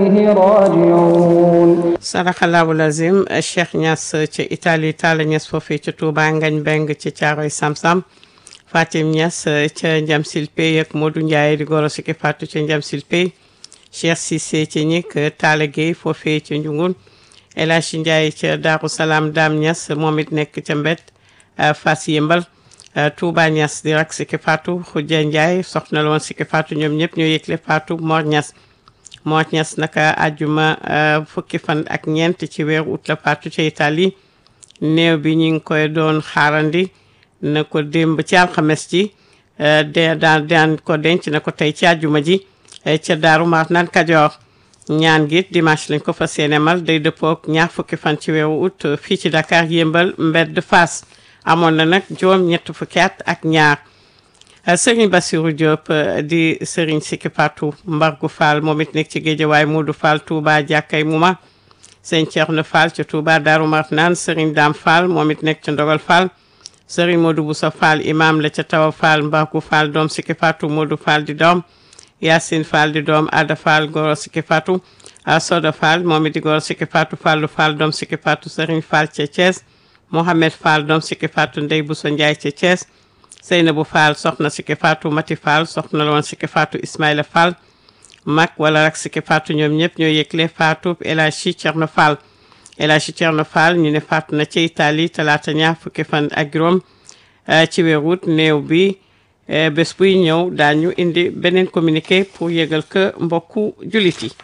إليه راجعون sadaxallahu lazim Cheikh Niass ci Italie Talla Niass foofee ci Touba Ngañ Beng ci Caaroy Samsam Fatim Niass ca Njam Silpey ak Modou Ndiaye di goro siki Fatou ca Njam Silpey Cheikh Cissé ci ñik Talla Gueye foofee ci Njungun El Hadji Ndiaye ca Daaru Salaam Dame Niass moom it nekk ca Mbet Fass Yëmbal Touba Niass di rak siki Fatou Khoudia Ndiaye soxna la woon siki Fatou ñoom ñëpp ñoo yëgle Fatou Mor Niass moo ñes naka àjjuma fukki fan ak ñeent ci weeru ut la faatu ca Italie néew bi ñu ngi koy doon xaarandi na ko démb ci alxames ji de daan daan ko denc na ko tey ci àjjuma ji ca Daaru Marnaan Kajoor ñaan gi dimanche lañ ko fas yéene mal day dëppook ñaar fukki fan ci weeru ut fii ci Dakar yëmbal mbedd Fass amoon na nag juróom ñett fukki at ak ñaar Sëriñ Bassirou Diop di Sëriñ Sikki Fatou Mbargu Fall moom it nekk ci Géejawaay Modou Fall Touba jàkkay Muma Sëriñ Thierno Fall ci Touba Daaru Marnaan Sëriñ Dame Fall moom it nekk ci Ndogal Fall Sëriñ Modou Boussa Fall imam la ca Tawa Fall Mbargu Fall doom Sikki Fatou Modou Fall di doom Yacine Fall di doom Ada Fall goro Sikki Fatou Soda Fall moom it di goro Sikki Fatou Fallu Fall doom Sikki Fatou Sëriñ Fall ca Thiès Mohamed Fall doom Sikki Fatou Ndey Boussa Ndiaye ca Thiès Seynabou Fall soxna Sikki Fatou Mati Fall soxna la woon Sikki Fatou Ismaïla Fall mag wala rak Sikki Fatou ñoom ñëpp ñoo yëgle Fatou El Hadji Thierno Fall El Hadji Thierno Fall ñu ne faatu na ci Italie talaata ñaar fukki fan ak juróom ci weeru août néew bi bés buy ñëw daañu indi beneen communiqué pour yëgal que mbokku jullit yi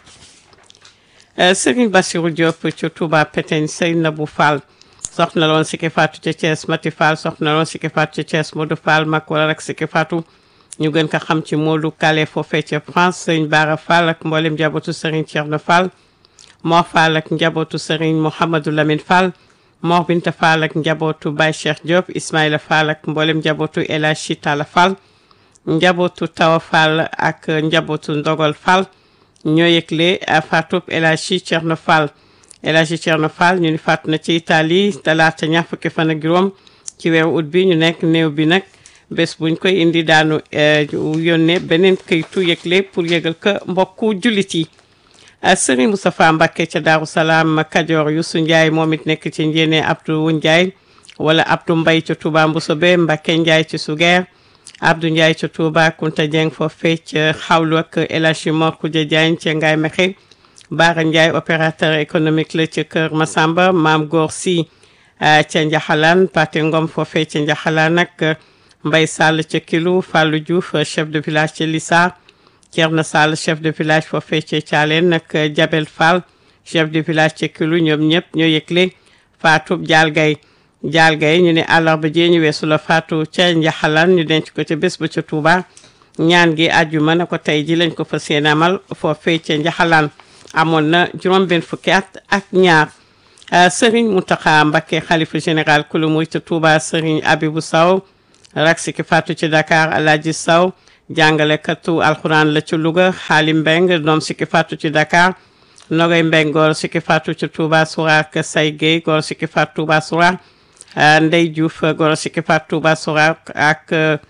Serigne Bassirou Diop ci Touba Pétain Seynabou Fall soxna loon Sikki Fatou ca Thiès Mati Fall soxna loon Sikki Fatou ca Thiès Modou Fall mag wala rek Sikki Fatou ñu gën ko xam ci Modou Kale foofee ca France Sëriñ Bara Fall ak mboolem njabootu Sëriñ Thierno Fall Mor Fall ak njabootu Sëriñ Mouhamadou Lamine Fall Mor Binta Fall ak njabootu Baye Cheikh Diop Ismaïla Fall ak mboolem njabootu El Hadji Talla Fall njabootu Tawa Fall ak njabootu Ndogol Fall ñoo yëgle Fatou El Hadji Thierno Fall El Hadji Thierno Fall ñu ni faatu na ci Italie talaata ñaar fukki fan ak juróom ci weeru ut bi ñu nekk néew bi nag bés buñ koy indi daanu yónnee beneen këytu yëgle pour yëgal ko mbokku jullit yi Serigne Moustapha Mbacké ca Daaru Salaam Kajoor Youssou Ndiaye moom it nekk ci njéene Abdou Ndiaye wala Abdou Mbaye ca Touba Mboussobé Mbacké Ndiaye ci Sugeer Abdou Ndiaye ca Touba Kunta Dieng foofee ca xawlu ak El Hadji Mor Koudia Diagne ca Ngaye Mexe Baara Ndiaye opérateur économique la ci Kër Masamba Maam Góor Si ca Njaxalaan Pate Ngom foofee ca Njaxalaan ak Mbay Sall ca Kilu Fallou Diouf chef de village ca Lissa Thierno Sall chef de village foofee ca Thialène ak Jabel Fall chef de village ca Kilu ñoom ñëpp ñoo yëgle Fatou Dial Gaye Dial Gaye ñu ne àllarba jee ñu weesu la Fatou ca Njaxalaan ñu denc ko ca bés ba ca Touba ñaan gi àjjuma na ko tey ji lañ ko fas yéene amal foofee ca Njaxalaan amoon na juróom benn fukki at ak ñaar Serigne Mountakha Mbacké xalifa général kulu muy ca Touba Serigne Abibou Sow rak Sikki Fatou ci Dakar Alhaji Sow jàngalekatu alxuraan la ci Louga Xaali Mbeng doom Sikki Fatou ci Dakar Nogay Mbeng góor Sikki Fatou ci Touba Soura ak Say Gueye góor Sikki Fatou Touba Soura Ndey Diouf góor Sikki Fatou Touba Soura ak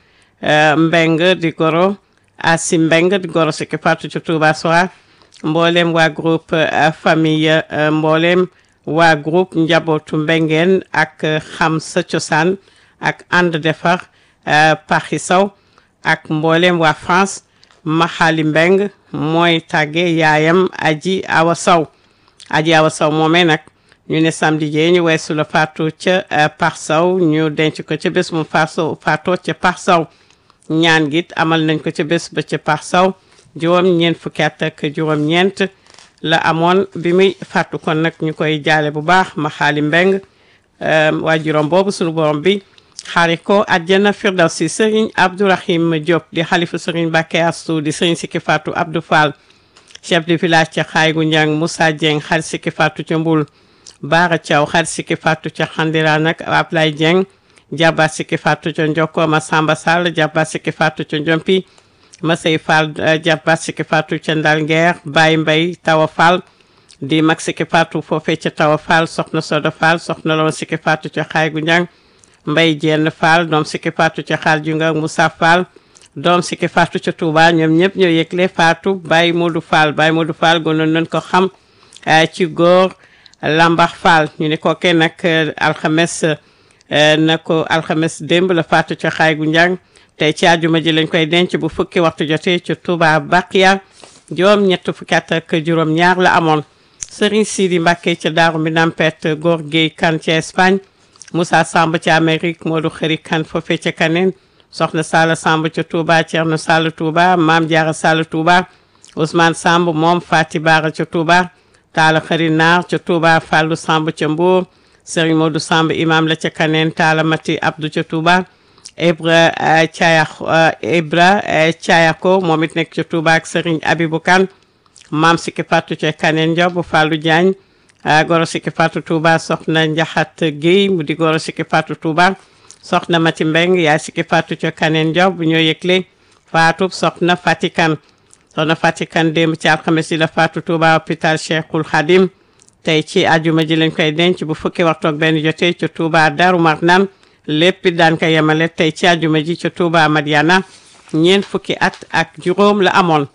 Mbeng di goro Asi Mbeng di góor Sikki Fatou ci Touba Soura mboolem waa groupe famille mboolem waa groupe njabootu mbengeen ak xam sa cosaan ak ànd defar paxi saw ak mboolem waa France maxali mbeng mooy tàgge yaayam aji awa saw aji awa saw moomee nag ñu ne samedi jee ñu weesu la faatu ca pax saw ñu denc ko ca bés mu faso faatoo ca pax saw ñaan git amal nañ ko ca bés ba ca pax saw juróom ñeent fukki at ak juróom ñeent la amoon bi muy fàttu kon nag ñu koy jaale bu baax ma xaali mbeng waa juróom boobu sunu borom bi xaari ko àjjana firdawsi sëriñ abdourahim diop di xalifa sëriñ Mbàkke astu di sëriñ sikki fàttu abdou fall chef de village ca xaaygu njàng moussa dieng xarit sikki fàttu ca mbul baara thiaw xarit sikki fàttu ca xandira nag ablay dieng jàbbaat sikki fàttu ca njokko ma samba sall jàbbaat sikki fàttu ca njompi Masey Fall jàppaat Sikki Fatou ca Ndal Ngeer Baye Mbay Tawa Fall di mag Sikki Fatou foofee ca Tawa Fall soxna Soda Fall soxna loon Sikki Fatou ca Xaay gu Njang Mbay Jenn Fall doom Sikki Fatou ca Xaal ju nga Moussa Fall doom sikki faatu ca Touba ñoom ñëpp ñoo yëgle faatu Baye Modou Fall Baye Modou Fall gënoon nañ ko xam ci góor Lambax Fall ñu ne kooke nag alxames na ko alxames démb la faatu ca xaay gu njàng tey ci àjjuma ji lañ koy denc bu fukki waxtu jotee ca Touba Baqiya juróom ñett fukki at ak juróom ñaar la amoon Serigne Sidi Mbacke ca Daaru Minam Pet Góor Guèye Kan ca Espagne Moussa Samb ca Amérique Modou Xëri Kan foofee ca Kaneen soxna Sala Samb ca Touba Thierno Sall Touba Maam Diarra Sall Touba Ousmane Samb moom Fati Bara ca Touba Talla Xëri Naar ca Touba Fallou Samb ca Mbour Serigne Modou Samb imam la ca Kaneen Talla Mati Abdou ca Touba Ibra Thiayak Ibra Thiayako moom it nekk ca Touba ak Serigne Abibou Kane maam Sikki Fatou ca Kaneen Job Fallou Diagne goro Sikki Fatou Touba soxna Njaxat Guèye mu di goro Sikki Fatou Touba soxna Mati Mbeng yaay Sikki Fatou ca Kaneen Job ñoo yëgle Fatou soxna Fatikan soxna Fatikan démb ci alxames yi la Fatou Touba hôpital Cheikhul Khadim tey ci ajuma ji lañ koy denc bu fukki waxtu ak benn jotee ca Touba Darou Marnane lépp daan ko yemale tey ci ajuma ji ca Touba Madiana ñeent fukki at ak juróom la amoon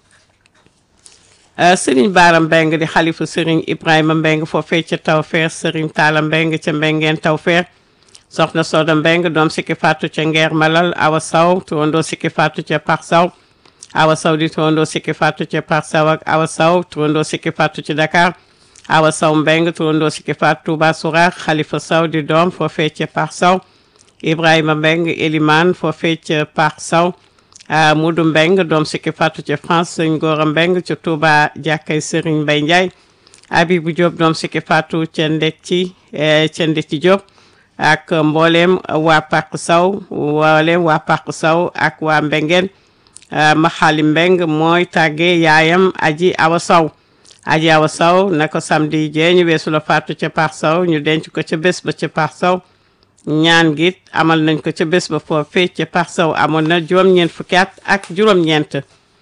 sëriñ Baara Mbeng di xalifu sëriñ Ibrahima Mbeng foofee ca Tawfeex sëriñ Taala Mbeng ca Mbengeen Tawfeex soxna Soda Mbeng doom sikki faatu ca Ngeer Malal Awa Saw turandoo sikki faatu ca Pax Saw Awa Saw di turandoo sikki faatu ca Pax Saw ak Awa Saw turandoo sikki faatu ci Dakar Awa Saw Mbeng turandoo sikki faatu Touba Souraax Xalifa Saw di doom foofee ca Pax Saw Ibrahima Mbeng Eliman foofee ca Pax Saw Mudu Mbeng doom sikki faatu ca France sëñ Góora Mbeng ca Touba jàkkay Sëriñ Mbay Njaay Abibu Diop doom sikki faatu ca Ndecci ca Ndecci Diop ak mboolem waa Pàq Saw mboolem waa Pàq Saw ak waa Mbengeen Maxaali Mbeng mooy tàgge yaayam Aji Awa Saw Aji Awa Saw na ko samedi jee ñu weesu la faatu ca Pàq Saw ñu denc ko ca bés ba ca Pàq Saw ñaan gi amal nañ ko ca bés ba foofee ca Pax Saw amoon na juróom-ñeent fukki at ak juróom-ñeent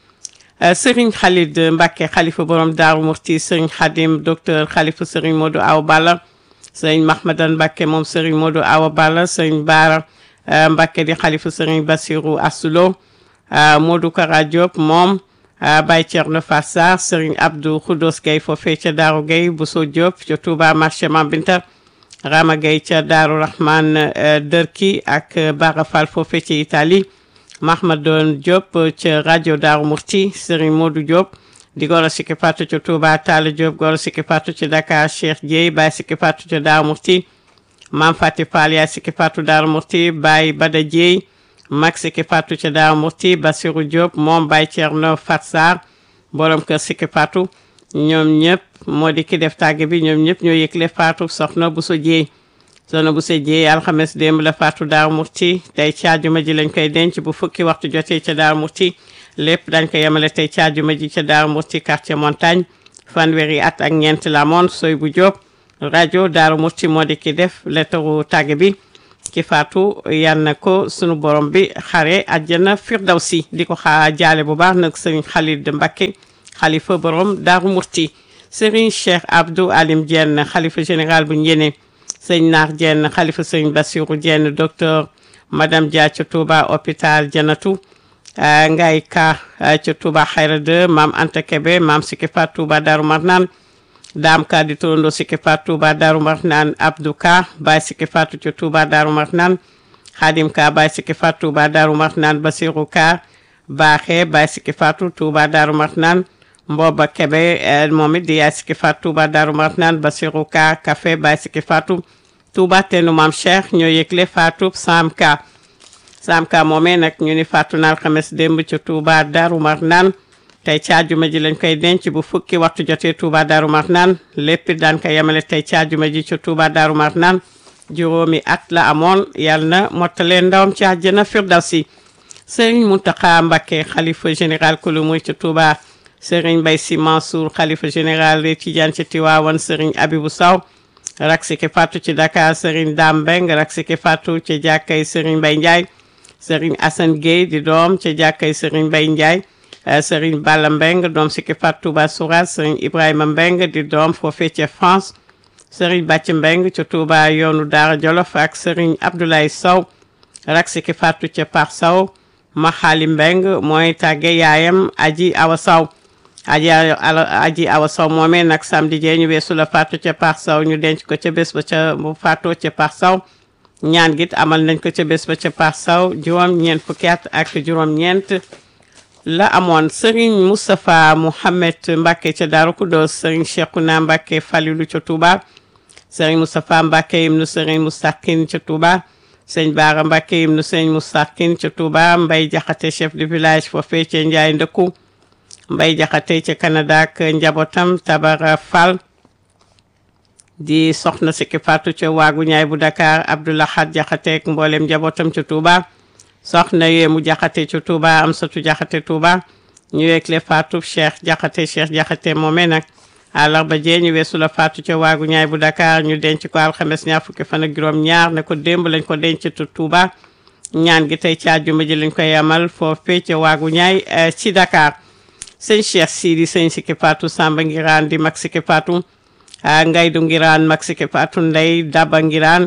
Serigne Khalid Mbacke xalifa borom Daaru Murti Serigne Khadim docteur xalifa Serigne Modou Awa Balla Serigne Mahmadan Mbacke moom Serigne Modou Awa Balla Serigne Baara Mbacke di xalifa Serigne Bassirou Assulo Modou Kara Diop moom Baye Thierno Fassar Serigne Abdou Khoudos Gueye foofee ca Daaru Gueye Bousso Diop ca Touba marché Mambinta Rama Gueye ca Daaru Rahman Dërki ak Bara Fall foofe ci Italie Mahmadon Diop ca rajo Daaru Murti Serigne Modou Diop di goro sikki faatu ca Touba Talla Diop goro sikki faatu ca Dakar Cheikh Dieye Baye sikki faatu ca Daaru Murti Mam Fati Fall yaay sikki faatu Daaru Murti Baye Bada Dieye mag sikki faatu ca Daaru Murti Bassirou Diop moom Baye Thierno Fatsar borom kër sikki faatu ñoom ñëpp moo di ki def tàgge bi ñoom ñëpp ñoo yëgle faatu soxna bu so jeey soxna bu so jeey alxames démb la faatu Daaru Murti tey ci àjjuma ji lañ koy denc bu fukki waxtu jotee ca Daaru Murti lépp dañ ko yemale tey ci àjjuma ji ca Daaru Murti quartier montagne fanweeri at ak ñeent la moon soy bu Jóob rajo Daaru Murti moo di ki def lettaru tàgge bi ki faatu yal na ko sunu borom bi xare àjjana firdawsi di ko xaa jaale bu baax nag sëñ Khalid Mbacké xalifa borom Daaru Murti Serigne Cheikh Abdou Alim Diène xalifa général bu Njéné sëñ Naar Diène xalifa sëñ Bassirou Diène docteur madame Dia ca Touba hôpital Janatu Ngay Ka ca Touba Xayra 2 maam Anta Kebe maam Sikki Fat Touba Daaru Marnaan Daam Ka di turando Sikki Fat Touba Daaru Marnaan Abdou Ka Baye Sikki Fatu ca Touba Daaru Marnaan Xaadim Ka Baye Sikki Fat Touba Daaru Marnaan Bassirou Ka Baaxe Baye Sikki Fatu Touba Daaru Marnaan Mbooba Kebe moom it di yaay Sikki Fatu Touba Daaru Marnaan Bassirou Ka Café Baye Sikki Fatu Touba teenu Maam Cheikh ñoo yëgle Fatou Sam Ka Sam Ka moomee nag ñu ni faatu na alxames démb ca Touba Daaru Marnaan tey ci àjjuma ji lañ koy denc bu fukki waxtu jotee Touba Daaru Marnaan lépp daan ko yemale tey ci àjjuma ji ca Touba Daaru Marnaan juróomi at la amoon yàlla na mottalee ndawam ci àjjana firdawsi Serigne Mountakha Mbacké xalifa général kulu muy ca Touba Serigne Mbaye Sy Mansour xalifa général de Tidiane ci Tiwaawan Serigne Abibou Sow rak Sikki Fatou ci Dakar Serigne Dame Mbeng rak Sikki Fatou ci jàkkay Serigne Mbaye Ndiaye Serigne Assane Gueye di doom ci jàkkay Serigne Mbaye Ndiaye Serigne Balla Mbeng doom Sikki Fatou Touba Sourate Serigne Ibrahima Mbeng di doom foofee ca France Serigne Bàcc Mbeng ci Touba yoonu Daara Jolof ak Serigne Abdoulaye Sow rak Sikki Fatou ca Par Sow Maxaali Mbeng mooy tàgge yaayam aji awa saw aji aji awa saw moomee nag samedi jee ñu weesu la faatu ca paax saw ñu denc ko ca bés ba ca bu faatoo ca paax saw ñaan git amal nañ ko ca bés ba ca paax saw juróom ñeent fukki at ak juróom ñeent la amoon Serigne Moustapha Mouhamed Mbacke ca Daaru Kudos Serigne Cheikhouna Mbacke Falilu ca Touba Serigne Moustapha Mbacke ibnu Serigne Moustaqin ca Touba sëñ Baara Mbacke ibnu Serigne Moustaqin ca Touba Mbay Jaxate chef de village foofee ca Njaay Ndëkku Mbay Jaxate ca Canada ak njabootam Tabara Fall di soxna sikki Fatou ca waagu ñaay bu Dakar Abdoulahad Jaxate ak mboolem njabootam ca Touba soxna yéemu jaxate ci Touba am satu jaxate Touba ñu weekle faatu cheikh jaxate cheikh jaxate moomee nag àllarba jee ñu weesu la faatu ca waagu ñaay bu Dakar ñu denc ko alxames ñaar fukki fan ak juróom ñaar ne ko démb lañ ko denc ci Touba ñaan gi tey ci àjjuma ji lañ koy amal foofee ca waagu ñaay ci Dakar sëñ cheikh Sidi sëñ sikki faatu Samba Ngiraan di mag sikki faatu Ngaydu Ngiraan mag sikki faatu Ndey Daba Ngiraan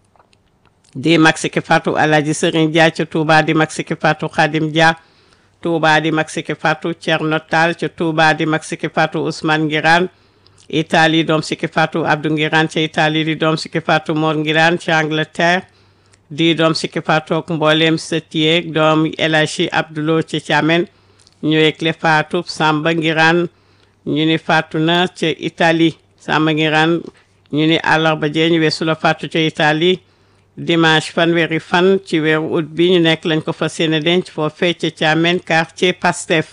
di mag siki fatu alaji sëriñ dia ca Touba di mag siki fatu Khadim Dia Touba di mag siki fatu Cerno Tall ca Touba di mag siki fatu Ousmane Ngiraan Italie doom siki fatu Abdou Ngiraan ca Italie di doom siki fatu Mor Ngiraan ca Angleterre di doom siki fatu ak mbooleem sëtiyeeg doom El Hadji Abdoulo ca Thiamène ñu yëgle fatu Samba Ngiraan ñu ni fatu na ca Italie Samba Ngiraan ñu ni àllarba jee ñu weesu la fatu ca Italie dimanche fanweeri fan ci weeru août bi ñu nekk lañ ko fas yéene denc foo fecc ca Amen quartier Pastef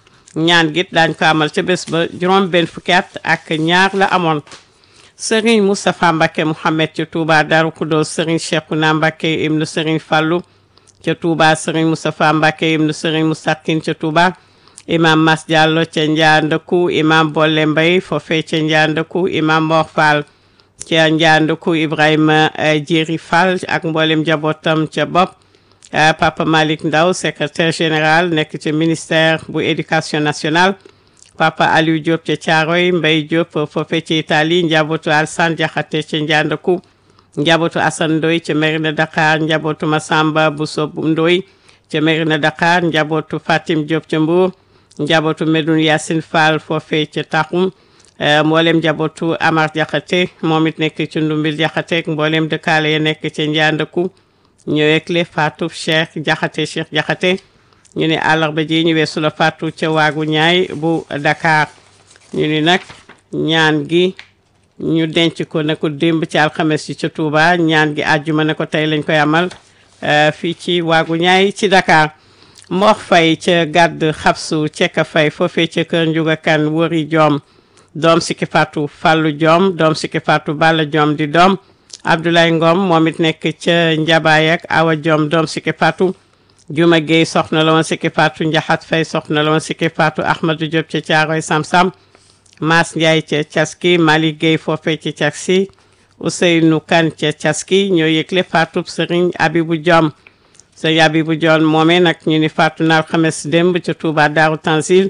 ñaan git daañ ko amal ca bés ba juróom benn fukki at ak ñaar la amoon Serigne Moustapha Mbacke Mouhamed ca Touba Darou Khoudoss Serigne Cheikhouna Mbacke ibnu Serigne Fallou ca Touba Serigne Moustapha Mbacke ibnu Serigne Moustaqine ca Touba imam Mas Diallo ca Ndiandakou imam Bolle Mbaye foofee ca Ndiandakou imam Mor Fall ca Ndiandakou Ibrahima Djeri Fall ak mboolem njabootam ca bopp Papa Malick Ndaw secrétaire général nekk ca ministère bu éducation nationale Papa Aliou Diop ca Thiaroye Mbaye Diop foofee ca Italie njabootu Alsane Diakhaté ca Ndiandakou njabootu Assane Ndoye ca Mérina Dakar njabootu Massamba Bousso Ndoye ca Mérina Dakar njabootu Fatim Diop ca Mbour njabootu Medoune Yacine Fall foofee ca Taxum mboolem njabootu Amar Jaxate moom it nekk ci ndumbil Jaxate ak mboolem dëkkaale ya nekk ca Ndiandakou ñëwekle Fatou Cheikh Jaxate Cheikh Jaxate ñu ne àllarba ji ñu weesu la Fatou ca waagu ñaay bu Dakar ñu ni nag ñaan gi ñu denc ko ne ko démb ci alxames yi ca Touba ñaan gi àjjuma ne ko tey lañ koy amal fii ci waagu ñaay ci Dakar Mor Fay ca gàdd xabsu cekka fay foofee ca kër Njuga Kan wëri joom doom sikki fatu Fallou Diom doom sikki fatu Balla Diom di doom Abdoulaye Ngom moom it nekk ca Njabaay ak Awa Diom doom sikki fatu Juma Guèye soxna la woon sikki fatu Njaxat Fay soxna la woon sikki fatu Ahmadou Diop ca Caaroy Sam-Sam Maas Ndiaye ca Caski Mali Guèye foofee ca Caski Ousseynou Kan ca Caski ñoo yëgle fatu Serigne Abibou Diom Serigne Abibou Diom moomee nag ñu ni fatu naar xames démb ca Touba Daaru Tanzil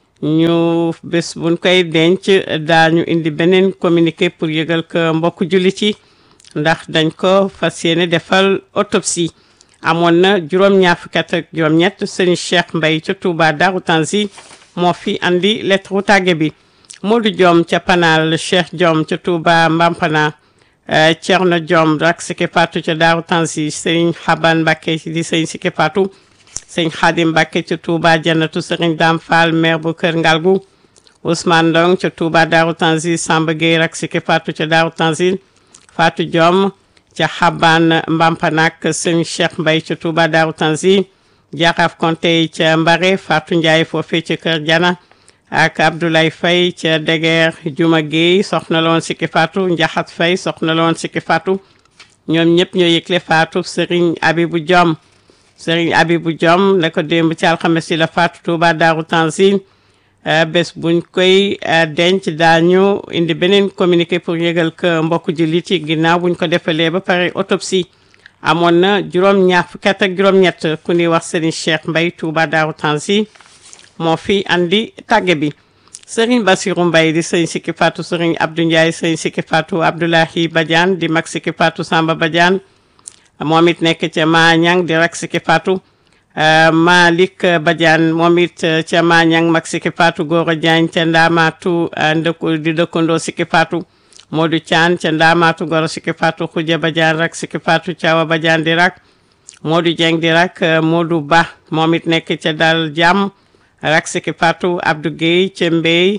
ñu bés buñ koy denc daañu indi beneen communiqué pour yëgal ko mbokk jullit yi ndax dañ ko fas yéene defal autopsie amoon na juróom-ñaar fukki at ak juróom-ñett sëñ Cheikh Mbaye ca Touba Darou Tanzi moo fi andi lettre tàgge bi Modou Diom ca Panal Cheikh Diom ca Touba Mbampana Thierno Diom rak Sike Fatou ca Darou Tanzi sëñ Xaban Mbacké di sëñ Sike Fatou sëñ Xaadim Mbàkke ca Touba Jannatu sëriñ Dam Fall maire bu Kër Ngalgu Ousmane Ndong ca Touba Daaru Tanzil Samba Gueye rak Sike Fatou ca Daaru Tanzil Fatou Diom ca Xaban Mbampanak sëñ Cheikh Mbay ca Touba Daaru Tanzil Jaxaf Konte ca Mbare Fatou Ndiaye foofee ca Kër Jana ak Abdoulaye Faye ca Deguer Juma Gueye soxna la woon Sike Fatou Njaxat Faye soxna la woon Sike Fatou ñoom ñëpp ñoo yëgle Fatou sëriñ Abibou Diom sëriñ Abibou Diom ne ko démb ci alxames yi la faatu Touba Daaru Tanzil bés buñ koy denc daañu indi beneen communiqué pour yëgal ko mbokku jullit yi ginnaaw buñ ko defalee ba pare autopsie amoon na juróom-ñaar fukki at ak juróom-ñett ku ñuy wax sëriñ Cheikh Mbaye Touba Daaru Tanzil moo fi andi tàgge bi sëriñ Bassirou Mbaye di sëriñ Sikki Fatou sëriñ Abdou Ndiaye sëriñ Sikki Fatou Abdoulahi Badiane di mag Sikki Fatou Samba Badiane moom it nekk ca Maañang di rak Siki Fatou Malick Badiane moom it ca Mañang mag Siki Fatou Gora Diagne ca Ndamatu ndëkku di dëkkandoo Siki Fatou Modou Thian ca Ndamatu Goro Siki Fatou Khoudia Badiane rak Siki Fatou Thiawa Badiane di rak Modou Dieng di rak Modou Ba moom it nekk ca Dal Jàmm rak Siki Fatou Abdou Guèye ca Mbey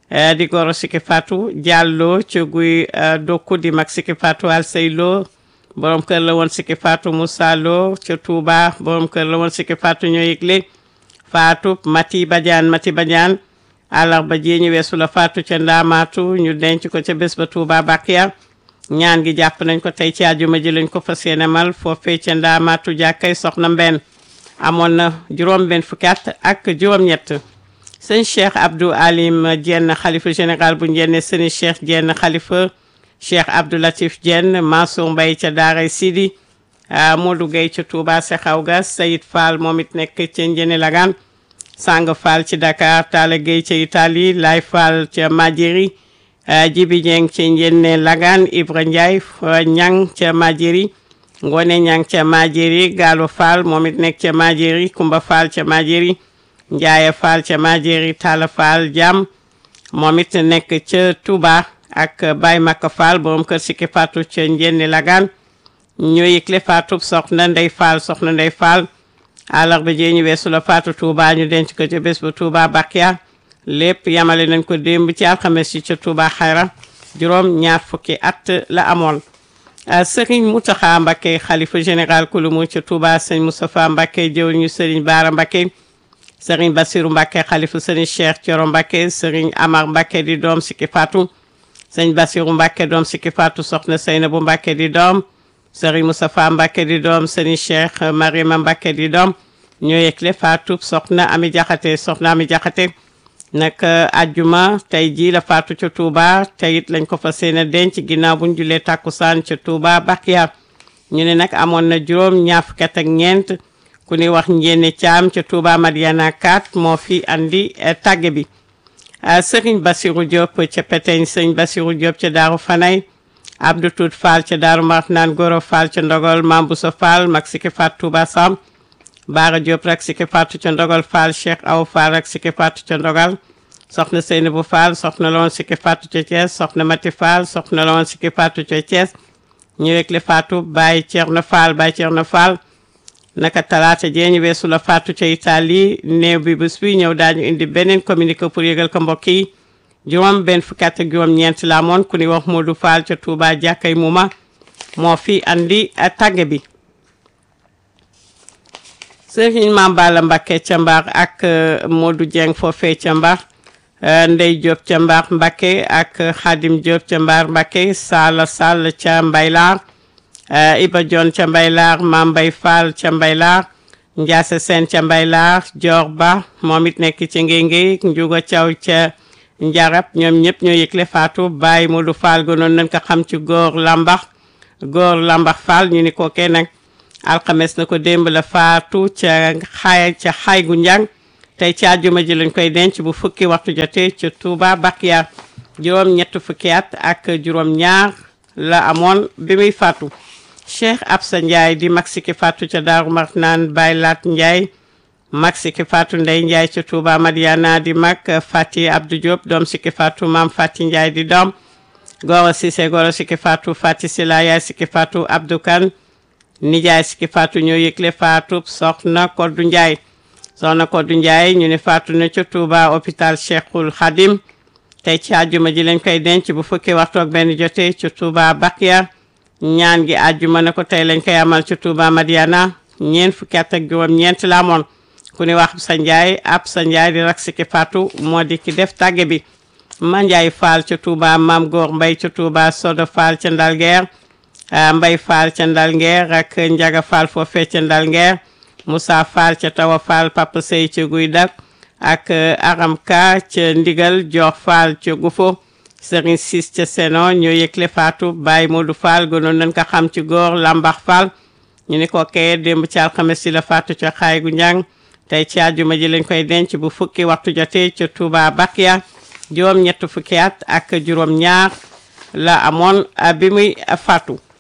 di Goro Siki Fatou Diallo ca Guy Dokku di mag Siki Fatou Alsey Lo borom kër la woon Siki Fatou Moussa Lo ca Touba borom kër la woon Siki Fatou ñoo yëgle Fatou Mati Badiane Mati Badiane àllarba ji ñu weesu la Fatou ca Ndaamaatu ñu denc ko ca bés ba Touba Bakiya ñaan gi jàpp nañ ko tey ci àjjuma ji lañ ko fas yéene mal foofee ca Ndaamaatu jàkkay soxna Mbenn amoon na juróom benn fukki at ak juróom-ñett sëñ Cheikh Abdou Alim Diène xalifa général bu njenne sëñ Cheikh Diène xalifa cheikh abdoulatif Diène Mansour Mbaye ca daaray Sidi Modou Gueye ca Touba Sexaw ga Sayid Fall moom it nekk ca Njene Lagan Sang Fall ci Dakar Talla Gueye ca Italie Lay Fall ca Madjeri Jibi Dieng ca Njene Lagan Ibra Ndiaye Ñang ca Madjeri Ngone Ñang ca Madjeri Gallo Fall moom it nekk ca Madjeri Kumba Fall ca Madjeri Ndiaye Fall ca Madjeri Talla Fall Jam moom it nekk ca Touba ak Baye Makka Fall borom kër Siki Fatou ca Njenne Lagan ñoo yëgle Fatou soxna Ndey Fall soxna Ndey Fall àllarba jee ñu weesu la Fatou Touba ñu denc ko ca bés ba Touba Bakia lépp yamale nañ ko démb ci alxames yi ca Touba Xayra juróom ñaar fukki at la amoon Serigne Mountakha Mbacké xalifa général kulumu ca Touba sëñ Moustapha Mbacké jëw ñu Serigne Bara Mbacké Serigne Bassirou Mbacké xalifa Serigne Cheikh Thioro Mbacké Serigne Amar Mbacké di doom Siki Fatou sëñ Bassirou Mbacké doom Siki Fatou soxna Seynabou Mbacké di doom sëriñ Moustapha Mbacké di doom sëriñ Cheikh Mariama Mbacké di doom ñoo yëgle Fatou soxna Ami Jaxate soxna Ami Jaxate nag ajjuma tey jii la Fatou ca Touba tey it lañ ko fa seen a denc ginnaaw buñ julee tàkkusaan ca Touba Bakiya ñu ne nag amoon na juróom ñaar fukki at ak ñeent ku ni wax njéene caam ca Touba Madiana 4 moo fi andi tàgge bi sëriñ Bassirou Diop ca Peteñ sëriñ Bassirou Diop ca Daaru Fanay Abdou Tout Fall ca Daaru Marnaan Goro Fall ca Ndogol Mam Bousso Fall mag Siki Fatou Touba Sam Baara Diop rek Siki Fatou ca Ndogol Fall Cheikh Aw Fall rek Siki Fatou ca Ndogal soxna Seynabou Fall soxna la woon Siki Fatou ca Thiès soxna Mati Fall soxna la woon Siki Fatou ca Thiès ñu wekle Fatou Baye Thierno Fall Baye Thierno Fall naka talaata jee ñu weesu la Fatou ca Italie néew bi bés bi ñëw daañu indi beneen communiqué pour yëgal ko mbokk yi juróom benn fukki at ak juróom ñeent la amoon ku ni wax Modou Fall ca Touba jàkkay Muma moo fi andi tàgge bi sëriñ Mame Balla Mbacké ca Mbar ak Modou Dieng foofee ca Mbar Ndey Diop ca Mbar Mbacké ak Khadim Diop ca Mbar Mbacké Sala Sall ca Mbaylaar Iba Dione ca Mbaylaar Mame Mbay Fall ca Mbaylaar Ndiase Sène ca Mbaylaar Dior Ba moom it nekk ci Ngéngé Njuga Thiaw ca Njarab ñoom ñëpp ñoo yëgle Fatou Baye Modou Fall gënoon nañ ko xam ci góor lambax góor lambax Fall ñu ni ko kee nag alxames na ko démb la Fatou ca xaay ca xaay gu njàng tey ci àjjuma ji lañ koy denc bu fukki waxtu jotee ca Touba Bakiya juróom ñett fukki at ak juróom ñaar la amoon bi muy faatu Cheikh Absa Ndiaye di mag Siki Fatou ca Daaru Marnaan Baye Laat Ndiaye mag Siki Fatou Ndey Ndiaye ca Touba Madiana di mag Fati Abdou Diop doom Siki Fatou maam Fati Ndiaye di doom Goro Cissé Goro Siki Fatou Fati Sila yaay Siki Fatou Abdou Kane nijaay Siki Fatou ñoo yëgle Fatou soxna Koddu Ndiaye soxna Koddu Ndiaye ñu ne Fatou na ca Touba hôpital Cheikhul Khadim tey ci àjjuma ji lañ koy denc bu fukki waxtu ak benn jotee ca Touba Bakiya ñaan gi àjjuma na ko tey lañ koy amal ca Touba Madiana ñeent fukki at ak juróom ñeent la amoon ku ni wax sa Ndiaye ab sa Ndiaye di rak Siki Fatou moo di ki def tàgge bi ma Ndiaye Fall ca Touba Mam Góor Mbay ca Touba Sodo Fall ca Ndalguer Mbay Fall ca Ndalguer ak Njaga Fall foofee ca Ndalguer Moussa Fall ca Tawa Fall Papa Sey ca Guy Dak ak Aram Ka ca Ndigal Jox Fall ca Gufo Serigne Sis ca Seno ñoo yëgle Fatou Baye Modou Fall gënoon nañ ko xam ci góor Lambax Fall ñu ni ko kee démb ci alxames si la Fatou ca xaay gu njàng tey ci àjjuma ji lañ koy denc bu fukki waxtu jotee ca Touba Bakiya juróom ñett fukki at ak juróom ñaar la amoon bi muy faatu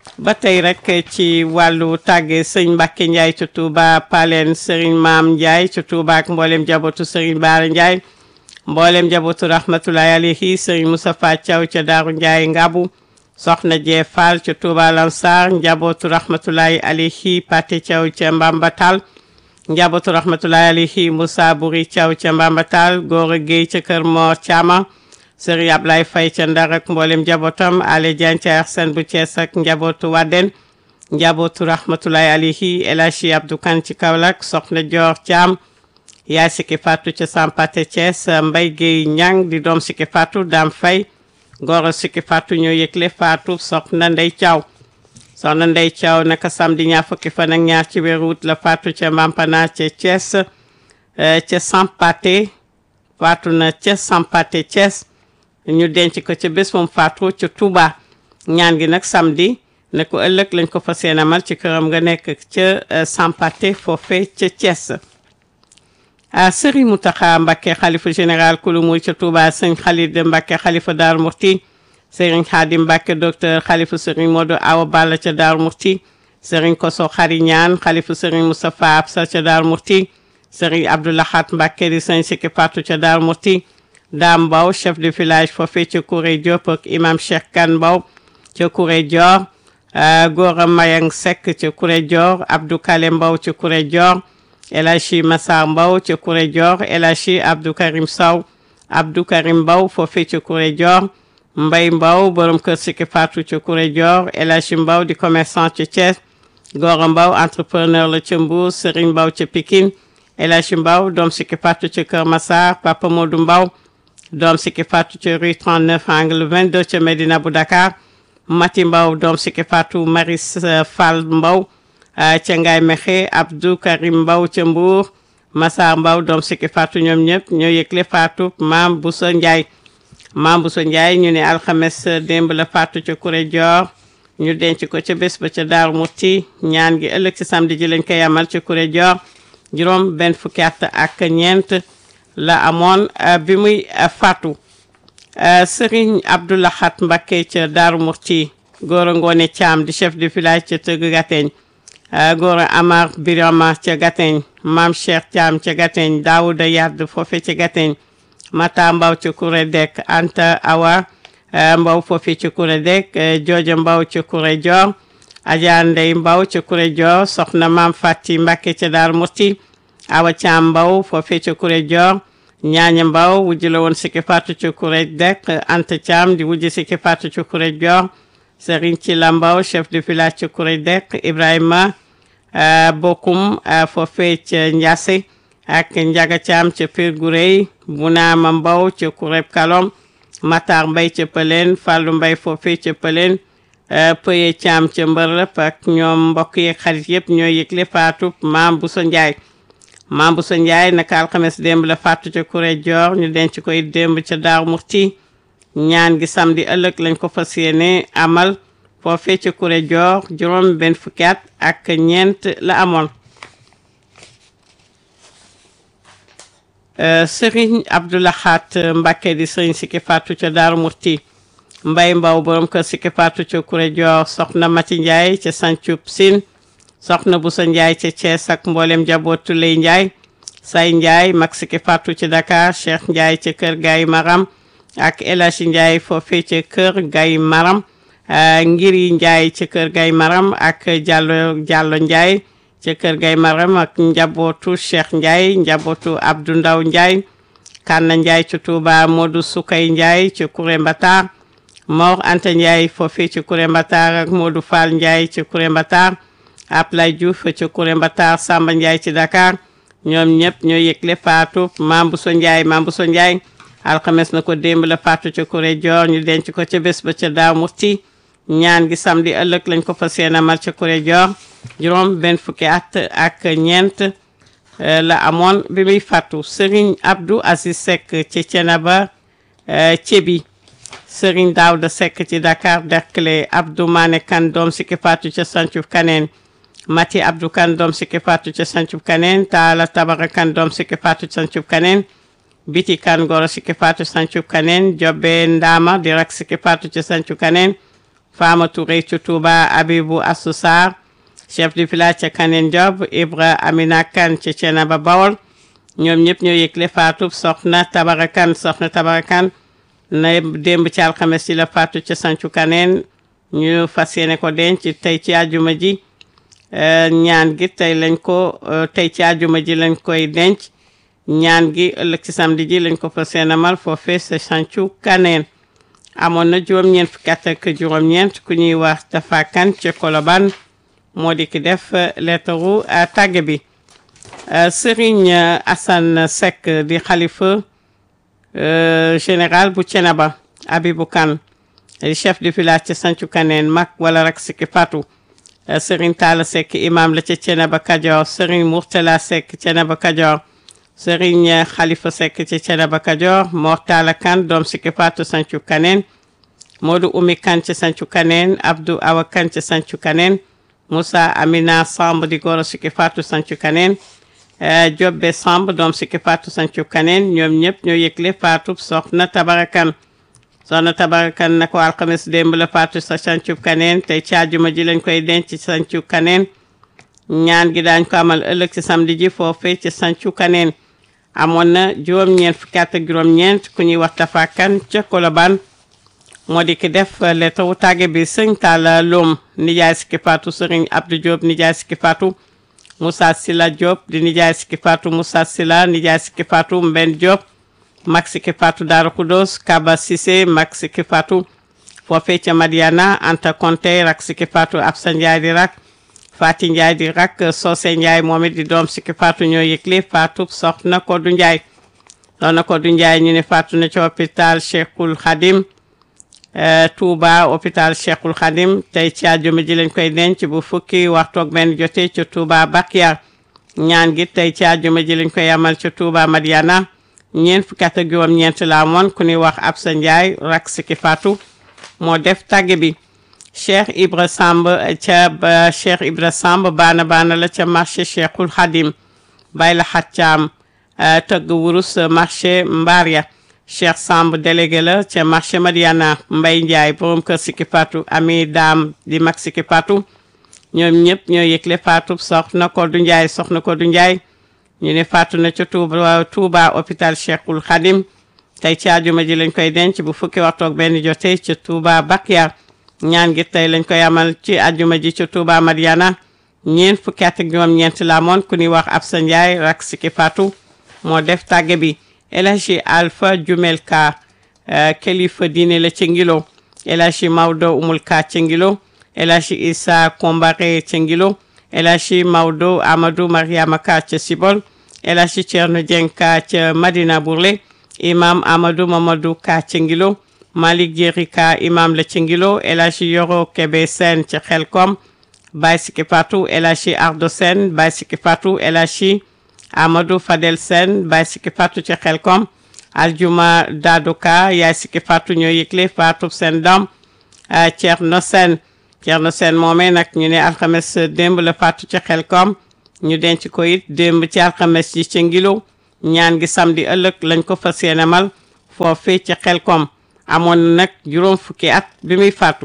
ba tey rek ci wàllu tàgge sëñ Mbacke Ndiaye ci Touba Paleen Serigne Maam Ndiaye ci Touba ak mboolem jabootu Serigne Baara Ndiaye mboolem jabootu rahmatulahi alayhi Serigne Moustapha Thiaw ca Daaru Ndiaye Ngabu soxna Jee Fall ca Touba Lansar njabootu rahmatulahi alayhi Pate Thiaw ca Mbambatal njabootu rahmatulahi alayhi Moussa Buri Thiaw ca Mbambatal Gora Gueye ca Kër Mor Thiama Serigne Ablaye Faye ca Ndar ak mboolem njabootam Ale Diagne ca Arsène bu Thiès ak njabootu Wadden njabootu rahmatulahi alayhi El Hadji Abdou Kane ci Kaolack soxna Dior Thiam yaay Siki Fatou ca Sampate Thiès Mbaye Gueye Ñang di doom Siki Fatou Dame Faye Goro Siki Fatou ñoo yëgle Fatou soxna Ndey Thiaw soxna Ndey Thiaw naka samedi ñaar fukki fan ak ñaar ci weeru août la Fatou ca Mampana ca Thiès ca Sampate Fatou na ca Sampate Thiès ñu denc ko ca bés moom Fatou ca Touba ñaan gi nag samedi ne ko ëllëg lañ ko fas yéene amal ci këram nga nekk ca Sampate foofe ca Thiès a Serigne Mountakha Mbacké xalifa général kulu muy ca Touba sëñ Khalid Mbacké xalifa Daaru Murti Serigne Khadim Mbacké docteur xalifa Serigne Modou Awa Balla ca Daaru Murti Serigne Koso Xari Ñaan xalifa Serigne Moustapha Absa ca Daaru Murti Serigne Abdoulahat Mbacké di sëñ Siki Fatou ca Daaru Murti Dame Mbaw chef de village foofee ca Kouré Diop ak imam Cheikh Kane Mbaw ca Kouré Dior Gora Mayang Seck ca Kouré Dior Abdou Kale Mbaw ca Kouré Dior El Hadji Massar Mbaw ca Kouré Dior El Hadji Abdou Karim Sow Abdou Karim Mbaw foofee ca Kouré Dior Mbay Mbaw borom kër Siki Fatou ca Kouré Dior El Hadji Mbaw di commerçant ca Thiès Gora Mbaw entrepreneur la ca Mbour Serigne Mbaw ca Pikine El Hadji Mbaw doom Siki Fatou ca Kër Massar Papa Modou Mbaw doom Siki Fatou ca rue 39 angle 22 ca Medina bu Dakar Mati Mbaw doom Siki Fatou Maris Fall Mbaw ca Ngaye Mexe Abdou Karim Mbaw ca Mbour Massar Mbaw doom Siki Fatou ñoom ñëpp ñoo yëgle Fatou Maam Bousso Ndiaye Maam Bousso Ndiaye ñu ne alxames démb la Fatou ca Kuré Dior ñu denc ko ca bés ba ca Daaru Muti ñaan gi ëllëg ci samedi ji lañ koy amal ca Kuré Dior juróom benn fukki at ak ñeent la amoon bi muy Fatou Serigne Abdoulahat Mbacké ca Daaru Murti Gora Ngone Thiam di chef de village ca Tëgg Gateñ Gora Amar Birama ca Gateñ Maam Cheikh Thiam ca Gateñ Daouda Yard foofe ca Gateñ Mata Mbaw ca Kuré Dek Anta Awa Mbaw foofe ca Kuré Dek Jooja Mbaw ca Kuré Dior Adja Ndey Mbaw ca Kuré Dior Soxna Maam Fati Mbacké ca Daaru Murti Awa Thiam Mbaw foofe ca Kuré Dior ñaaña mbaw wujj la woon Siki Fatou ca Kuré Dek Anta Thiam di wujj Siki Fatou ca Kuré Dior Serigne ci la mbaw chef de village ca Kuré Dek Ibrahima Bokum foofee ca Ndiasse ak Njaga Thiam ca Pire Gurey Bunaama Mbaw ca Kuré Kalom Matar Mbay ca Pëleen Fallou Mbay foofee ca Pëleen Pëye Thiam ca Mbërlëp ak ñoom mbokk yeeg xarit yëpp ñoo yëgle Fatou Maam Bousso Ndiaye Maam Bousso Ndiaye naka alxames démb la Fatou ca Kuré Dior ñu denc koy démb ca Daaru Murti ñaan gi samedi ëllëg lañ ko fas yéene amal foofee ca Kuré Dior juróom benn fukki at ak ñeent la amoon Serigne Abdoulahat Mbacké di Serigne Siki Fatou ca Daaru Murti Mbay Mbaw borom kër Siki Fatou ca Kuré Dior soxna Mati Ndiaye ca Sancub Sine soxna Bousso Ndiaye ca Thiès ak mboolem njabootu Lay Ndiaye Say Ndiaye mag Siki Fatou ci Dakar Cheikh Ndiaye ca kër Gaye Maram ak El Hadji Ndiaye foofee ca kër Gaye Maram Ngiri Ndiaye ca kër Gaye Maram ak Diallo Diallo Ndiaye ca kër Gaye Maram ak njabootu Cheikh Ndiaye njabootu Abdou Ndaw Ndiaye Kanna Ndiaye ca Touba Modou Soukay Ndiaye ca Kuré Mbatar Mor Anta Ndiaye foofee ca Kuré Mbatar ak Modou Fall Ndiaye ca Kuré Mbatar Ablay Diouf ca Kuré Mbatar Samba Ndiaye ci Dakar ñoom ñëpp ñoo yëgle Fatou Mame Bousso Ndiaye Mame Bousso Ndiaye alxames na ko démb la Fatou ca Kuré Dior ñu denc ko ca bés ba ca Daaru Murti ñaan gi samedi ëllëg lañ ko fas yéene amal ca Kuré Dior juróom benn fukki at ak ñeent la amoon bi muy fàttu Serigne Abdou Aziz Seck ci Thiénaba Cebi Serigne Daouda Seck ci Dakar Derklé Abdou Mané Kane doom Siki Fatou ca Santhiou Kaneen Mati Abdou Kane doom Siki Fatou ca Santhiou Kaneen Taala Tabara Kane doom Siki Fatou ca Santhiou Kaneen Biti Kane Goro Siki Fatou Santhiou Kaneen Jobbe Ndama di rak Siki Fatou ca Santhiou Kaneen Fama Touré ca Touba Abibou Assou Sarr chef de village ca Kaneen Job Ibra Amina Kane ca Thiénaba Bawol ñoom ñëpp ñoo yëgle faatu soxna Tabara Kane soxna Tabara Kane na démb ci alxames ci la faatu ca Sancu Kaneen ñu fas yéene ko denc tey ci àjjuma ji ñaan gi tey lañ ko tey ci àjjuma ji lañ koy denc ñaan gi ëllëg ci samedi ji lañ ko fas yéene amal foofee sa Sancu Kaneen amoon na juróom-ñeent fukki at ak juróom-ñeent ku ñuy wax Tafa Kane ca Colobane moo di ki def leetaru tàgge bi Serigne Assane Seck di xalifa général bu Thiénaba Abibou Kane di chef de village ca Sancu Kaneen mag wala rak sikki fatu Serigne Talla Seck imam la ca Thiénaba Kajoor Serigne Mourtala Seck Thiénaba Kajoor Serigne Khalifa Seck ca Thiénaba Kajoor Mor Talla Kane doom sikki fatu Sancu Kaneen Modou Oumy Kane ca Sancu Kaneen Abdou Awa Kane ca Sancu Kaneen Moussa Amina Samb di goro sikki fatu Sancu Kaneen Jobbe Samb doom sikki fatu Sancu Kaneen ñoom ñëpp ñoo yëgle faatu soxna Tabarakan soxna Tabarakan na ko alxames démb la faatu sa Sancu Kaneen tey ci àjjuma ji lañ koy denc ci Sancu Kaneen ñaan gi daañ ko amal ëllëg ci samedi ji foofee ci Sancu Kaneen amoon na juróom-ñeent fukki at ak juróom-ñeent ku ñuy wax Tafa Kan ca Colobane moo di ki def lettre wu tàgge bi sëñ Talla Loum nijaay sikki faatu sëriñ Abdou Diop nijaay sikki faatu Moussa Sila Diop di nijaay sikki faatu Moussa Sila nijaay sikki faatu Mben Diop mag sikki faatu Daara Kudos Kaba Cissé mag sikki faatu foofee ca Madiana Anta Konte rak sikki faatu Absa Ndiaye di rak Fati Ndiaye di rak Socé Ndiaye moom it di doom sikki faatu ñoo yëgle faatu soxna Kodou Ndiaye soxna Kodou Ndiaye ñu ne faatu na ci hôpital Cheikhul Khadim Touba hôpital Cheikhul Khadim tey ci àjjuma ji lañ koy denc bu fukki waxtu ak benn jotee ca Touba Bakia ñaan gi tey ci àjjuma ji lañ koy amal ca Touba Madiana ñeent fukki at ak juróom-ñeent la amoon ku ñuy wax Absa Ndiaye rak siki Fatou moo def tàgge bi Cheikh Ibra Samb ca ba Cheikh Ibra Samb baana baana la ca marché Cheikhul Khadim bay la xaccaam tëgg wurus marché Mbaria Cheikh Samb délégué la ca marché Madiana Mbay Ndiaye borom kër Siki Fatou ami daam di mag Siki Fatou ñoom ñëpp ñoo yëgle Fatou soxna Kodou Ndiaye soxna Kodou Ndiaye ñu ne Fatou na ca Touba Touba hôpital Cheikhul Khadim tey ci àjjuma ji lañ koy denc bu fukki waxtu ak benn jotee ca Touba Bakia ñaan gi tey lañ koy amal ci àjjuma ji ca Touba Madiana ñeent fukki at ak juróom-ñeent la amoon ku ñuy wax Absa Ndiaye rak Siki Fatou moo def tàgge bi El Hadji Alpha Jumel Ka kilifa diine la ca Ngilo El Hadji Maodo Umul Ka ca Ngilo El Hadji Issa Kombare ca Ngilo El Hadji Maodo Amadou Mariama Ka ca Sibol El Hadji Thierno Dieng Ka ca Madina Bourlé imam Amadou Mamadou Ka ca Ngilo Malick Jéri Ka imam la ca Ngilo El Hadji Yoro Kebe Sène ca Xelkom Baye Siki Fatou El Hadji Ardo Sène Baye Siki Fatou El Hadji Amadou Fadel Sen Baye Siki Fatou ci Xelkom Aljuma Daduka yaay Siki Fatou ñoo yëgle Fatou seen doom Thierno Sen Thierno Sen moomee nag ñu ne alxames démb la Fatou ci Xelkom ñu denc ko it démb ci alxames yi ci Ngilo ñaan gi samedi ëllëg lañ ko fas yéene mal foofee ci Xelkom amoon na nag juróom fukki at bi muy faatu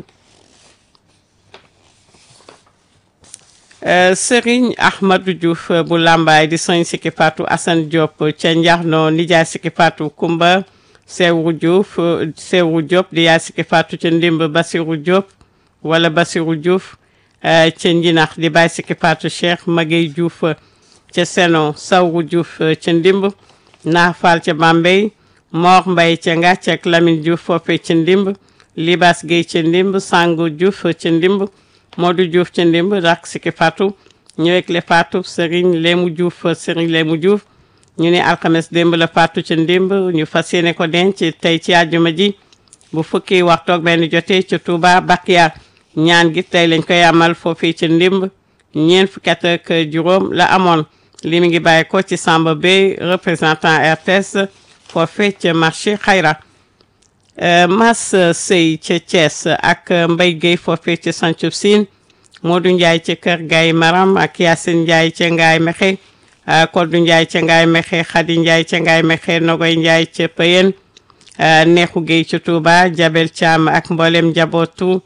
Serigne Ahmadou Diouf bu Lambaay di sëñ Siki Fatou Assane Diop ca Njaxno nijaay Siki Fatou Kumba Sewu Diouf Sewu Diop di yaay Siki Fatou ca Ndimb Basiru Diop wala Basiru Diouf ca Njinax di baay Siki Fatou Cheikh Magey Diouf ca Seno Sawu Diouf ca Ndimb Naafal ca Bambey Mor Mbay ca Ngàcc ak Lamine Diouf foofee ca Ndimb Libas Gueye ca Ndimb Sangu Diouf ca Ndimb Modou Diouf ca ndimb rak Siki Fatou ñëweg le Fatou Serigne Lému Diouf Serigne Lému Diouf ñu ne alxames démb la Fatou ca ndimb ñu fas yéene ko denc tey ci àjjuma ji bu fukki waxtoog benn jotee ca Touba Bakia ñaan gi tey lañ koy amal foofii ca ndimb ñeent fukki at ak juróom la amoon li mi ngi bàyyi ko ci Samba Bey représentant RTS foofee ca marché Xayra Mas Sey ca Thiès ak Mbay Guèye foofee ca Santhiou Sine Modou Ndiaye ca Kër Gaye Maram ak Yacine Ndiaye ca Ngaay Mexe Kodou Ndiaye ca Ngaay Mexe Khady Ndiaye ca Ngaay Mexe Nogoy Ndiaye ca Payen Neexu Guèye ca Touba Jabel Thiam ak mboolem njabootu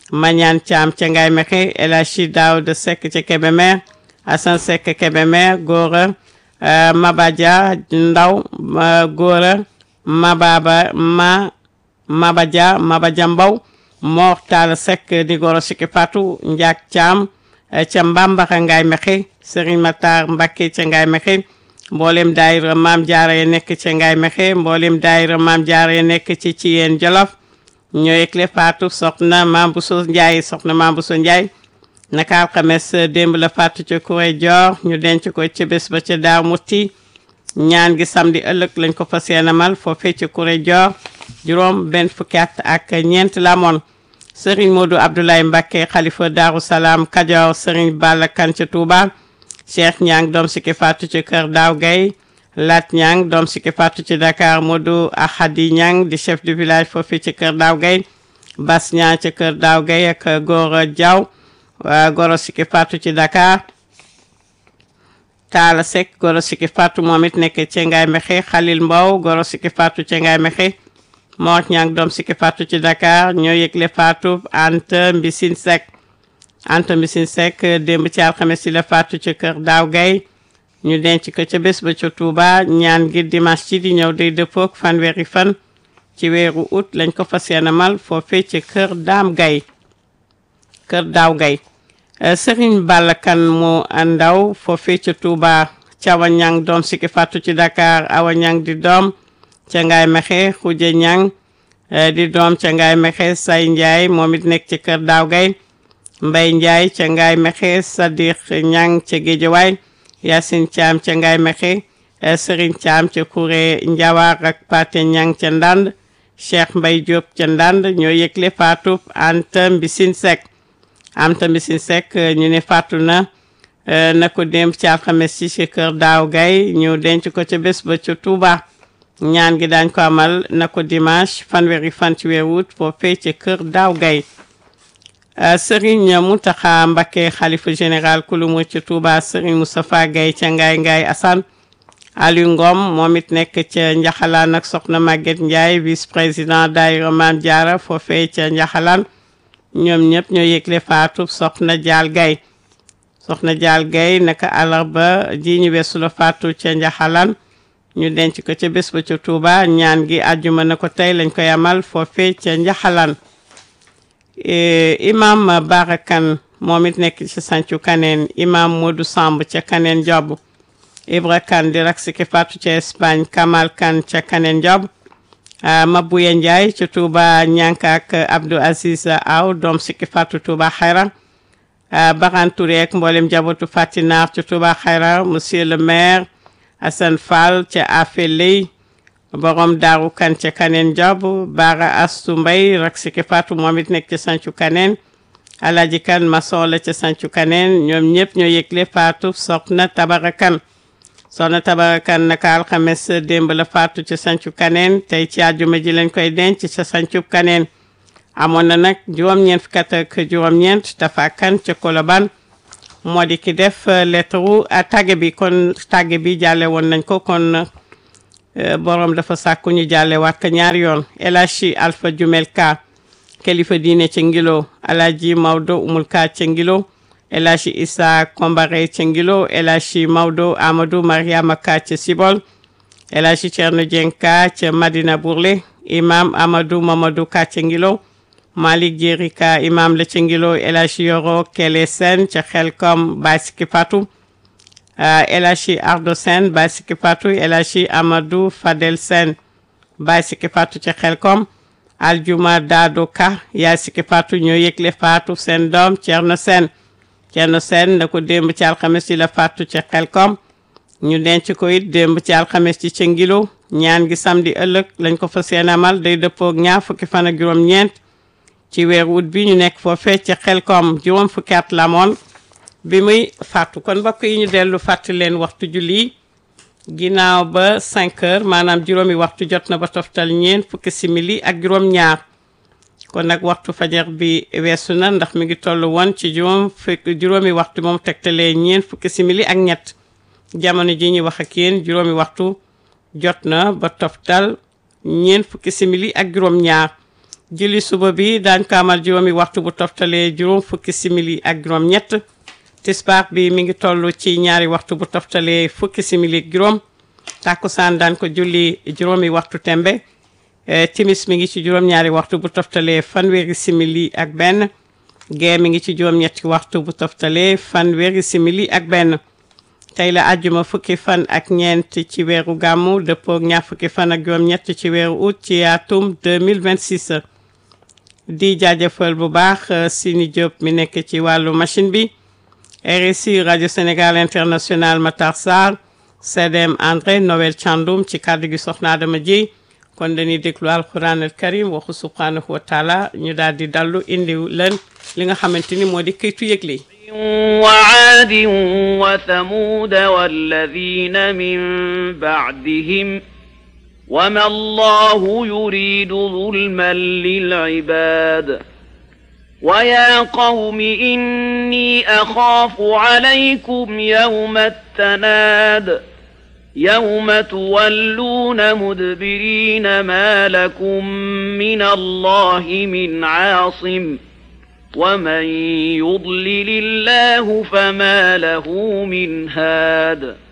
Mañaan Thiam ca Ngaye Mekhe El Hadji Daouda Seck ca Kébémer Assane Seck Kébémer Gora Mabadia Ndaw Gora Mababa ma Mabadia Mabadia Mbaw Mor Talla Seck di goro Siki Fatou Ndiak Thiam ca Mbambaxa Ngaye Mekhe Serigne Matar Mbacké ca Ngaye Mekhe mboolem daayira Maam Jaara ya nekk ca Ngaye Mekhe mboolem daayira Maam Jaara ya nekk ci ci yeen Jolof ñoo yëgle Fatou soxna Maam Bousso Ndiaye soxna Maam Bousso Ndiaye naka alxames démb la Fatou ca Kuré Dior ñu denc ko ca bés ba ca Daaw Muti ñaan gi samedi ëllëg lañ ko fas yéene amal foofee ca Kuré Dior juróom benn fukki at ak ñeent la amoon Serigne Modou Abdoulaye Mbacké xalifa Daaru Salaam Kajoor Serigne Balla Kane ca Touba Cheikh Ñang doom Siki Fatou ci kër Daaw Gay Lat Ñang doom Siki Fatou ci Dakar Modou Ahadi Ñang di chef du village foofu ci kër Daaw Gay Bas Ñang ci kër Daaw Gay ak Gora Diaw Goro Siki Fatou ci Dakar Talla Seck Goro Siki Fatou moom it nekk ci Ngaye Mekhe Khalil Mbow Goro Siki Fatou ci Ngaye Mekhe Mor Ñang doom Siki Fatou ci Dakar ñoo yëgle Fatou Anta Mbisine Seck Anta Mbisine Seck démb ci alxames ci la Fatou ci kër Daaw Gay ñu denc ko ca bés ba ca Touba ñaan gi dimanche ci di ñëw day dëppook fanweeri fan ci weeru août lañ ko fas yéene mal foofee ci kër Daam Gay kër Daaw Gay Serigne Balla Kane mu ndaw foofee ca Touba Cawa Ñang doom Siki Fatou ci Dakar Awa Ñang di doom ca Ngaye Mekhe Xuja Ñang di doom ca Ngaye Mekhe Say Njaay moom it nekk ci kër Daaw Gay Mbay Njaay ca Ngaye Mekhe Sadiq Ñang ca Géejawaay Yacine Thiam ca Ngaye Mekhe Serigne Thiam ca Kuré Njawaar ak Pate Ñang ca Ndand Cheikh Mbay Diop ca Ndand ñoo yëgle Fatou Anta Mbisine Seck Anta Mbisine Seck ñu ne faatu na na ko démb ci alxames ci ci kër Daaw Gay ñu denc ko ca bés ba ca Touba ñaan gi daañ ko amal na ko dimanche fanweeri fan ci weeru août foofee ci kër Daaw Gay Serigne Mountakha Mbacké xalifa général kulumu ci Touba Serigne Moustapha Gaye ca Ngaye Ngaye Assane Aliou Ngom moom it nekk ca Njaxalaan ak soxna Maguette Ndiaye vice président daayira Maam Jaara foofee ca Njaxalaan ñoom ñëpp ñoo yëgle faatu soxna Jaal Gaye soxna Jaal Gaye naka àllarba ji ñu weesu la faatu ca Njaxalaan ñu denc ko ca bés ba ca Touba ñaan gi àjjuma na ko tey lañ koy amal foofee ca Njaxalaan imam Barakan moom it nekk ci sancu kaneen imam Modou Samb ca kaneen job Ibra Kan di rak Siki Fatou ca Espagne Kamal Kan ca kaneen job Mabuya Ndiaye ca Touba Ñanka ak Abdou Aziz Aw doom Siki Fatou Touba Xayra Baran Touré ak mboolem jabootu Fatinaar ca Touba Xayra monsieur le maire Assane Fall ca Afeley borom daaru kan ca kaneen job Bara Astu Mbay rak Siki Fatou moom it nekk ca sancu kaneen Alaji Kan maçon la ca sancu kaneen ñoom ñëpp ñoo yëgle Fatou soxna Tabara Kan soxna Tabara Kan naka alxames démb la Fatou ca sancu kaneen tey ci àjjuma ji lañ koy denc ca sancu kaneen amoon na nag juróom-ñeent fukki at ak juróom-ñeent dafa kan ca Koloban moo di ki def lettre tàgge bi kon tàgge bi jàlle woon nañ ko kon borom dafa sàkku ñu jàlle waat ko ñaari yoon El Hadji Alpha Jumel Ka kilifa diine ca Ngilo Alhaji Maodo Umul Ka ca Ngilo El Hadji Issa Kombare ca Ngilo El Hadji Maodo Amadou Mariama Ka ca Sibol El Hadji Thierno Dieng Ka ca Madina Bourlé imam Amadou Mamadou Ka ca Ngilo Malick Jéeri Ka imam la ca Ngilo El Hadji Yoro Kele Sen ca Xelkom Baye Siki Fatou El Hadji Ardo Sen Baye Siki Fatou El Hadji Amadou Fadel Sen Baye Siki Fatou ca Xelkom Aljuma Daado Ka Yaay Siki Fatou ñoo yëgle Fatou seen doom Thierno Sen Thierno Sen na ko démb ci alxames ci la Fatou ca Xelkom ñu denc ko it démb ci alxames ci ca Ngilo ñaan gi samedi ëllëg lañ ko fa seen amal day dëppook ñaar fukki fan ak juróom-ñeent ci weeru ut bi ñu nekk foofee ca Xelkom juróom fukki at la amoon bi muy fàttu kon mbokk yi ñu dellu fàttali leen waxtu julli ginnaaw ba 5 heures maanaam juróomi waxtu jot na ba toftal ñeent fukki simili ak juróom-ñaar kon nag waxtu fajar bi weesu na ndax mi ngi toll woon ci juróom fukki juróomi waxtu moom tegtalee ñeent fukki simili ak ñett jamono ji ñu wax ak yéen juróomi waxtu jot na ba toftal ñeent fukki simili ak juróom-ñaar julli suba bi daañ ko amal juróomi waxtu bu toftalee juróom fukki simili ak juróom ñett tisbaar bi mi ngi toll ci ñaari waxtu bu toftalee fukki simili ak juróom tàkkusaan daan ko julli juróomi waxtu tembe timis mi ngi ci juróom-ñaari waxtu bu toftalee fanweeri simili ak benn gee mi ngi ci juróom-ñetti waxtu bu toftalee fanweeri simili ak benn tey la àjjuma fukki fan ak ñeent ci weeru gàmmu dëppook ñaar fukki fan ak juróom-ñett ci weeru août ci atum 2026 di jaajëfal bu baax Sini Diop mi nekk ci wàllu machine bi RSI rajo Sénégal international Matar Sarr CDM André Noël Thiandoum ci kàddu gi soxna Adama Dieye kon dañuy déglu alquran al karim waxu subhanahu wa taala ñu daal di dallu indi leen li nga xamante ni moo di këytu yëgle وعاد وثمود والذين من بعدهم وما الله يريد ظلما للعباد ويا قوم إني أخاف عليكم يوم التناد يوم تولون مدبرين ما لكم من الله من عاصم ومن يضلل الله فما له من هاد